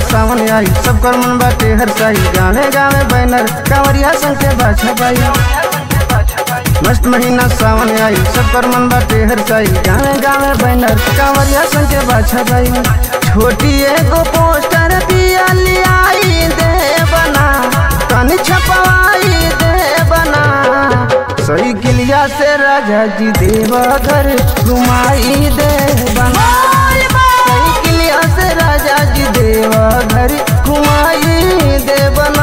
सावन आई सब कर मन बाटे हर साई गावे गावे बैनर कांवरिया संग के बाछा बाई मस्त महीना सावन आई सब कर मन बाटे हर साई गावे गावे बैनर कांवरिया संग के बाछा बाई छोटी एगो पोस्टर पिया लियाई दे बना तनी छपवाई दे बना सही किलिया से राजा जी देवघर घुमाई दे बना सही किलिया से राजा जी देवघर घुमाई दे बना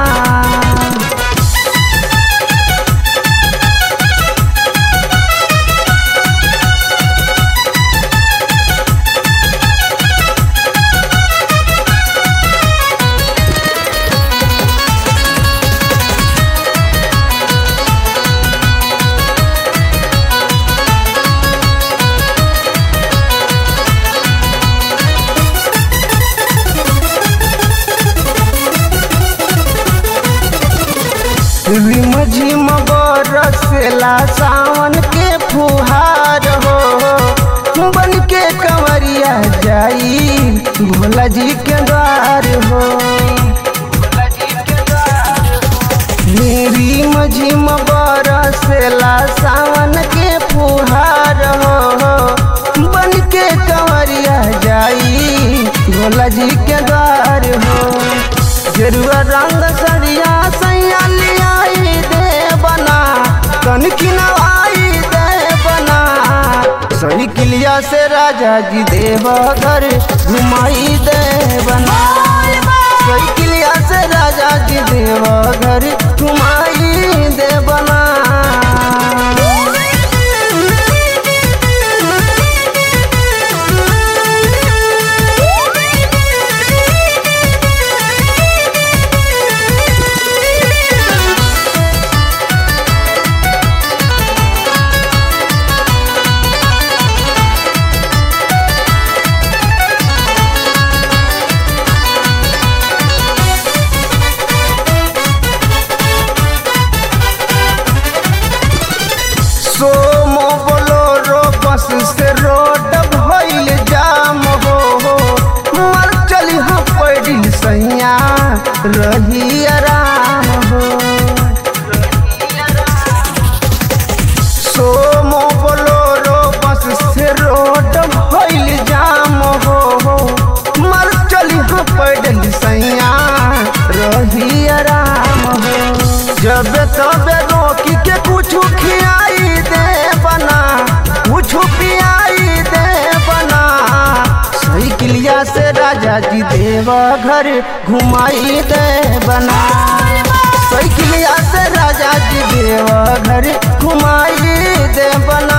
रिम झिम बरसेला सावन के फुहार हो बन के कंवरिया जाई भोला जी के द्वार हो रिम झिम बरसेला सावन के फुहार हो बन के कंवरिया जाई भोला जी के द्वार हो गेरुआ रंग सरिया सैया लियाई दे बना कन किनवाई दे बना सही किलिया से राजा जी देवघर घुमाई दे बना सही किलिया से राजा जी देवघर घुमाई दे बना सोमो बोलोरो बस से रोड भइल जाम हो मर चली हाँ पड़ी सैया रही आराम हो सोमो बोलोरो बस से रोड भइल जाम हो मर चली हाँ पड़ी सैया रही आराम हो जब तबे रोकी के कुछ खियाई दे बना कुछ पियाई दे बना सही किलिया से राजा जी देवघर घुमाई दे बना सही किलिया से राजा जी देवघर घुमाई दे बना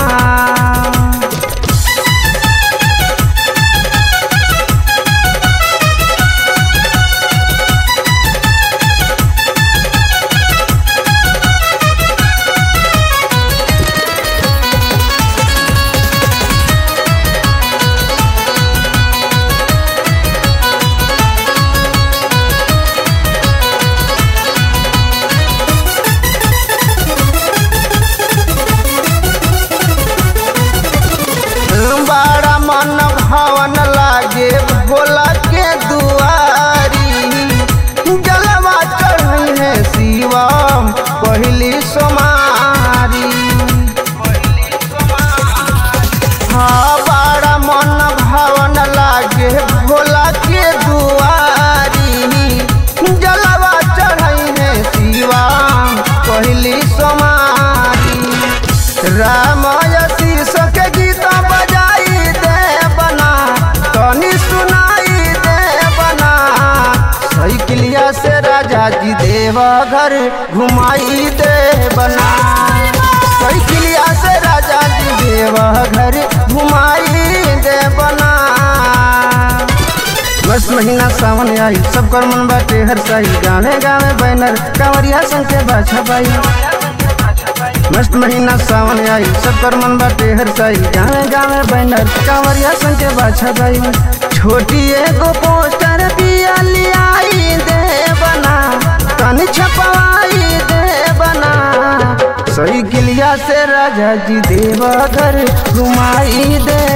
बड़ा मन भवन लागे भोला के दुआरी जलवा चढ़ी है शिवम पहली सोमारी हाँ बड़ा मन भवन लागे भोला के दुआरी जलवा चढ़ी है शिवम पहली सोमारी रामय शीर्ष के गीत बजाई दे बना तनी सुनाई दे बना सही किलिया से राजा जी देवघर घुमाई दे बना सही किलिया से राजा जी देवघर घुमाई दे बना बस महीना सावन आई सब कर मन बाटे हर साई गावे गावे बैनर कांवरिया संग के बाछा बाई मस्त महीना सावन आई सब कर मन बाटे हर साई गावे गावे बैनर कांवरिया संग के बाछा बाई छोटी एगो पोस्टर पिया लियाई दे बना तनी छपवाई दे बना सही किलिया से राजा जी देवघर घुमाई दे